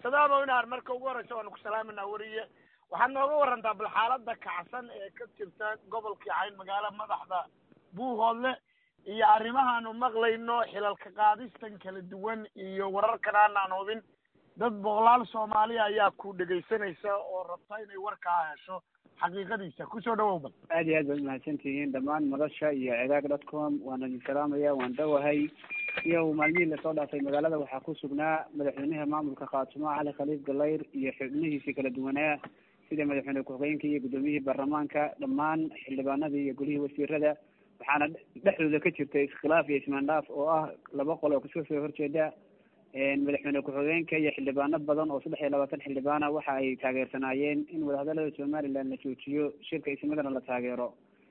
sadaamo inaar marka ugu horeysa waanu ku salaaminaa weriye waxaad nooga warantaa bal xaaladda kacsan ee ka jirta gobolkii cayn magaalo madaxda buuhoodle iyo arrimahaanu maqlayno xilalka qaadistan kala duwan iyo wararkan aanaan hubin dad boqolaal soomaaliya ayaa ku dhegaysanaysa oo rabta inay warkaa hesho xaqiiqadiisa kusoo dhawow bal aad iyo aad baad mahadsan tihiin dhammaan madasha iyo cidaag dot com waana idin salaamaya waan dhawahay iyo maalmihii lasoo dhaafay magaalada waxaa ku sugnaa madaxweynaha maamulka khaatumo cali khaliif galayr iyo xubnihiisii kala duwanaa sida madaxweyne ku-xigeenka iyo guddoomiyihii baarlamaanka dhammaan xildhibaanadii iyo golihii wasiirada waxaana dhexdooda ka jirta iskhilaaf iyo ismaandhaaf oo ah laba qol oo kasoo soo horjeeda madaxweyne ku-xigeenka iyo xildhibaano badan oo saddex iyo labaatan xildhibaana waxa ay taageersanaayeen in wadahadalada somaliland la joojiyo shirka ismadana la taageero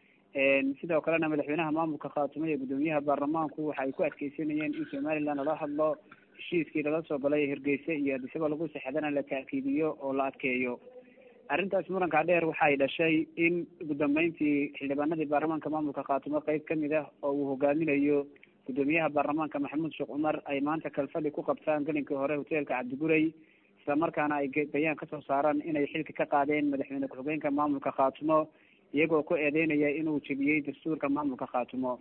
sidoo kalena madaxweynaha maamulka khaatumo iyo guddoomiyaha baarlamaanku waxa ay ku adkeysanayeen in somaliland lala hadlo heshiiskii lala soo galay hargeysa iyo adisaba lagu sexdana la taakiidiyo oo la adkeeyo arrintaas muranka dheer waxay dhashay in ugu dambeyntii xildhibaanadii baarlamaanka maamulka khaatumo qeyb kamid ah oo uu hogaaminayo guddoomiyaha baarlamaanka maxamuud sheekh cumar ay maanta kalfadhi ku qabtaan gelinkii hore hoteelka cabdiguray islamarkaana ay bayaan kasoo saaraan inay xilka ka qaadeen madaxweyne ku-xigeenka maamulka khaatumo iyagoo ku eedeynaya inuu jebiyey dastuurka maamulka khaatumo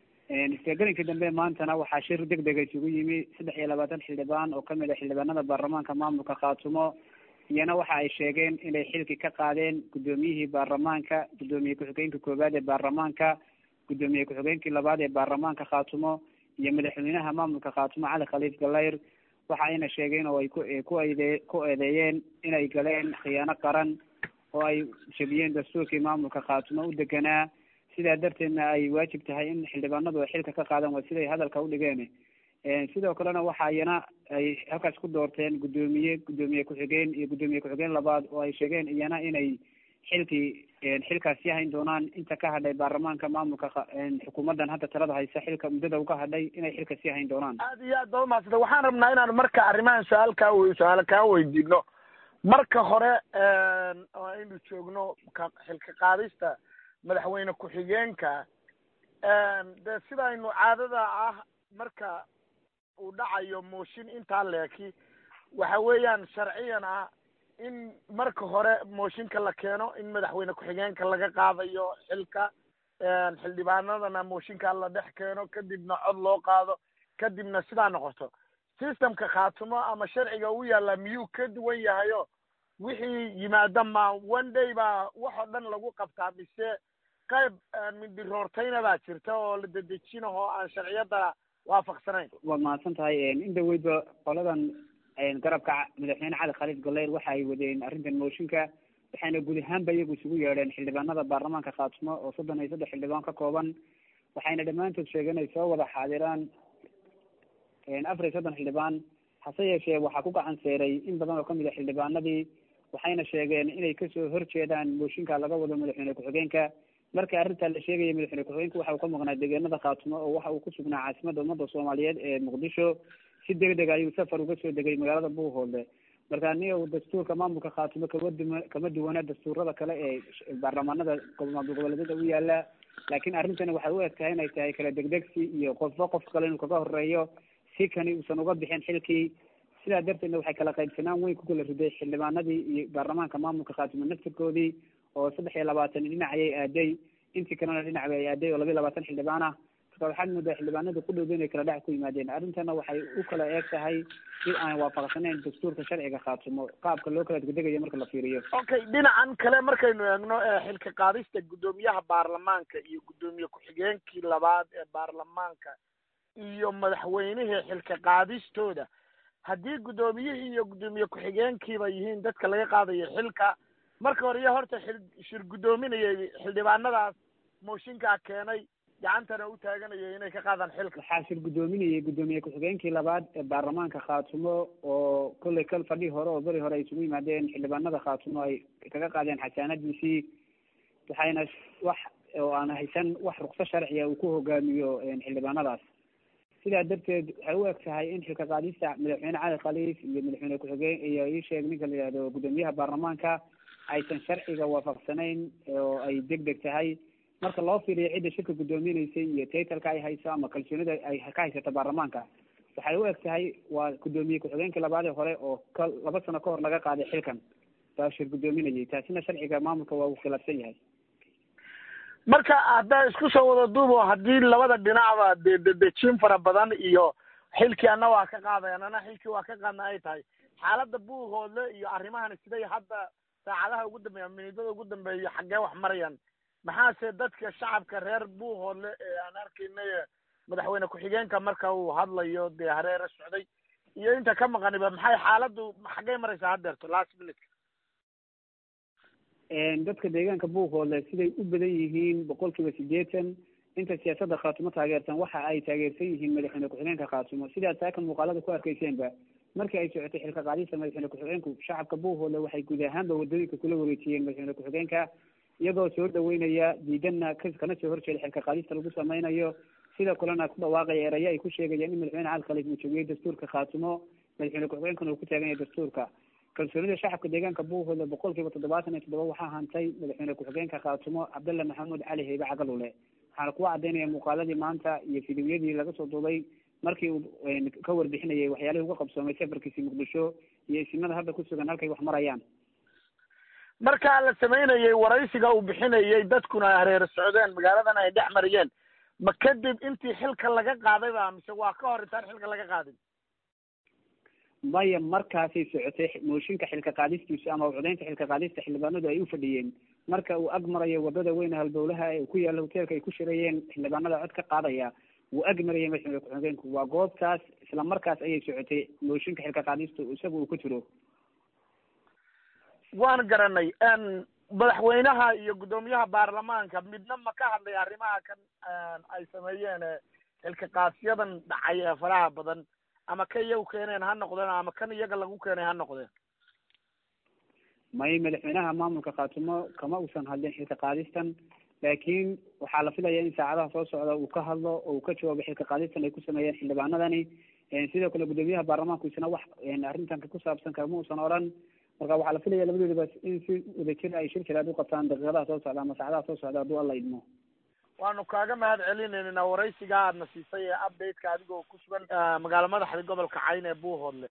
isla gelinkii dambe maantana waxaa shir deg dega isugu yimi saddex iyo labaatan xildhibaan oo kamid ah xildhibaanada baarlamaanka maamulka khaatumo iyana waxa ay sheegeen inay xilki ka qaadeen guddoomiyihii baarlamaanka guddoomiye ku-xigeenka koowaad ee baarlamaanka guddoomiye ku-xigeenkii labaad ee baarlamaanka khaatumo iyo madaxweynaha maamulka khaatumo cali khaliif galayr waxa ayna sheegeen oo ay ku ku ede ku eedeeyeen inay galeen khiyaano qaran oo ay jebiyeen dastuurkii maamulka khaatumo u deganaa sidaa darteedna ay waajib tahay in xildhibaanadu ay xilka ka qaadaan waa siday hadalka u dhigeen sidoo kalena waxa iyana ay halkaas ku doorteen guddoomiye guddoomiye ku-xigeen iyo guddoomiye ku-xigeen labaad oo ay sheegeen iyana inay xilkii xilkaas yahayn doonaan inta ka hadhay baarlamaanka maamulka xukuumaddan hadda talada haysa xilka muddada uga hadhay inay xilka sii hayn doonaan aad iyo aad baa umahadsanta waxaan rabnaa inaan marka arrimahan su-aal kaa su-aal kaa weydiino marka hore oo aynu joogno ka xilka qaadista madaxweyne ku-xigeenka de sidaynu caadada ah marka uu dhacayo mooshin intaa leeki waxa weeyaan sharciyan ah in marka hore mooshinka la keeno in madaxweyne ku-xigeenka laga qaadayo xilka xildhibaanadana mooshinka la dhex keeno kadibna cod loo qaado kadibna sidaa noqoto systemka khaatumo ama sharciga u yaalla miyuu ka duwan yahayo wixii yimaada ma one day baa wax oo dhan lagu qabtaa mise qayb mindiroortayna baa jirta oo la dedejinaho aan sharciyada waafaqsanayn waad mahadsan tahay in dhaweydba qoladan garabka madaxweyne cali khaliif galayr waxa ay wadeen arrintan mooshinka waxayna guud ahaanba iyagu isugu yeedheen xildhibaanada baarlamaanka khaatumo oo soddon iyo saddex xildhibaan ka kooban waxayna dhammaantood sheegeen ay soo wada xaadiraan afar iyo soddon xildhibaan hase yeeshee waxaa ku gacan seeray in badan oo kamid a xildhibaanadii waxayna sheegeen inay kasoo horjeedaan mooshinka laga wado madaxweyne ku-xigeenka marka arrintaa la sheegaya madaxweyne ku-xigeenka waxa uu ka maqnaa deegaanada khaatumo oo waxa uu ku sugnaa caasimadda ummadda soomaaliyeed ee muqdisho si deg deg ayuu safar uga soo degay magaalada buuhoodle marka niga dastuurka maamulka khaatumo kama du kama duwana dastuurada kale ee baarlamaanada maamul goboleedyada u yaala laakiin arrintani waxay u eg tahay inay tahay kala degdegsi iyo qofba qof kale inuu kaga horeeyo si kani uusan uga bixin xilkii sidaa darteedna waxay kala qaybsanaan weyn ku kala riday xildhibaanadii iyo baarlamaanka maamulka khaatumo naftirkoodii oo saddex iyo labaatan dhinac ayay aaday intii kalena dhinac bay aaday oo laba iyo labaatan xildhibaan ah marka waxaad moodaa xildhibaanada ku dhowda inay kala dhac ku yimaadeen arrintana waxay u kala eeg tahay si aan waafaqsanayn dastuurka sharciga khaatumo qaabka loo kala degdegayo marka la fiiriyo okay dhinacan kale markaynu eegno xilka qaadista guddoomiyaha baarlamaanka iyo guddoomiye ku-xigeenkii labaad ee baarlamaanka iyo madaxweynihii xilka qaadistooda haddii guddoomiyihii iyo guddoomiye ku-xigeenkiiba yihiin dadka laga qaadayo xilka marka hore iyo horta xil shir guddoominayay xildhibaanadaas mooshinkaa keenay gacantana u taaganayay inay ka qaadaan xilka waxaa shir guddoominayay guddoomiye ku-xigeenkii labaad ee baarlamaanka khaatumo oo kolley kal fadhi hore oo beri hore ay isugu yimaadeen xildhibaanada khaatumo ay kaga qaadeen xasaanadiisii waxayna wax oo aan haysan wax rukso sharciya uu ku hogaamiyo xildhibaanadaas sidaa darteed waxay u eg tahay in xilka qaadista madaxweyne cali khaliif iyo madaxweyne ku-xigeen iyo ii sheeg ninka la yihahdo guddoomiyaha baarlamaanka aysan sharciga waafaqsanayn oo ay deg deg tahay marka loo fiiriyo cidda shirka guddoominaysay iyo taytalka ay hayso ama kalsoonida ay ka haysato baarlamaanka waxay u eg tahay waa guddoomiye ku-xigeenkii labaadii hore oo ka laba sano ka hor laga qaaday xilkan baa shir guddoominayay taasina sharciga maamulka waa uu khilaafsan yahay marka haddaa isku soo wada duubo haddii labada dhinacba dee dedejin fara badan iyo xilkii ana waa ka qaadayan ana xilkii waa ka qaadna ay tahay xaaladda buuhoodle iyo arrimahani siday hadda saacadaha ugu dambeeya minidada ugu dambeeya xaggee wax marayaan maxaase dadka shacabka reer buuhoodle ee aan arkaynay madaxweyne ku-xigeenka marka uu hadlayo dee hareere socday iyo inta ka maqaniba maxay xaaladdu xaggey maraysaa haddeerto last minute dadka deegaanka buuhoodle siday u badan yihiin boqol kiiba sideetan inta siyaasadda khaatumo taageersan waxa ay taageersan yihiin madaxweyne ku-xigeenka khaatumo sidaad saaka muuqaalada ku arkayseenba markii ay socotay xilka qaadista madaxweyne ku-xigeenku shacabka buuhoodle waxay guud ahaanba wadooyinka kula wareejiyeen madaxweyne ku-xigeenka iyagoo soo dhaweynaya diidanna kana soo horjeeda xilka qaadista lagu sameynayo sida kalena ku dhawaaqaya erayo ay ku sheegayaan in madaxweyne cali khaliif uu jogiyey dastuurka khaatumo madaxweyne ku-xigeenkana uu ku taagan yahay dastuurka kalsoonida shacabka deegaanka buuhoodle boqol kiiba toddobaatan iyo toddoba waxaa hantay madaxweyne ku-xigeenka khaatumo cabdalla maxamuud cali heybe cagalule waxaana kuwa caddeynaya muuqaaladii maanta iyo fidiwyadii laga soo duubay markii uu ka warbixinayay waxyaalihii uga qabsoomay safarkiisii muqdisho iyo isimada hadda ku sugan halkay wax marayaan markaa la samaynayay waraysiga uu bixinayay dadkuna ay hareere socdeen magaaladan ay dhex mariyeen ma kadib intii xilka laga qaaday ba mise waa ka hor intaan xilka laga qaadin maya markaasay socotay mooshinka xilka qaadistiisu ama codeynta xilka qaadista xildhibaanadu ay u fadhiyeen marka uu ag marayo wadada weyne halbowlaha ee ku yaalla hoteelka ay ku shirayeen xildhibaanada cod ka qaadaya wuu ag marayay madaxweyne ku-xigeenku waa goobtaas isla markaas ayay socotay mooshinka xilka qaadistu isaga uu ku jiro waan garanay madaxweynaha iyo guddoomiyaha baarlamaanka midna ma ka hadlay arrimaha kan ay sameeyeen xilka qaadsiyadan dhacay ee faraha badan ama ka iyagu keeneen ha noqdeen ama kan iyaga lagu keenay ha noqdeen may madaxweynaha maamulka khaatumo kama uusan hadlin xilka qaadistan laakiin waxaa la filaya in saacadaha soo socda uu ka hadlo oo uu ka jawaabo xilka qaadistan ay ku sameeyeen xildhibaanadani sidoo kale guddoomiyaha baarlamaanku isna wax arrintanka ku saabsan kama uusan odhan marka waxaa la filaya labadoodaba in si wadajir ay shir jiraad u qabtaan daqiiqadaha soo socda ama saacadaha soo socda hadduu alla idmo waanu kaaga mahad celinayna waraysiga aadna siisay ee updateka adigoo ku sugan magaala madaxda gobolka cayn ee buuhoodle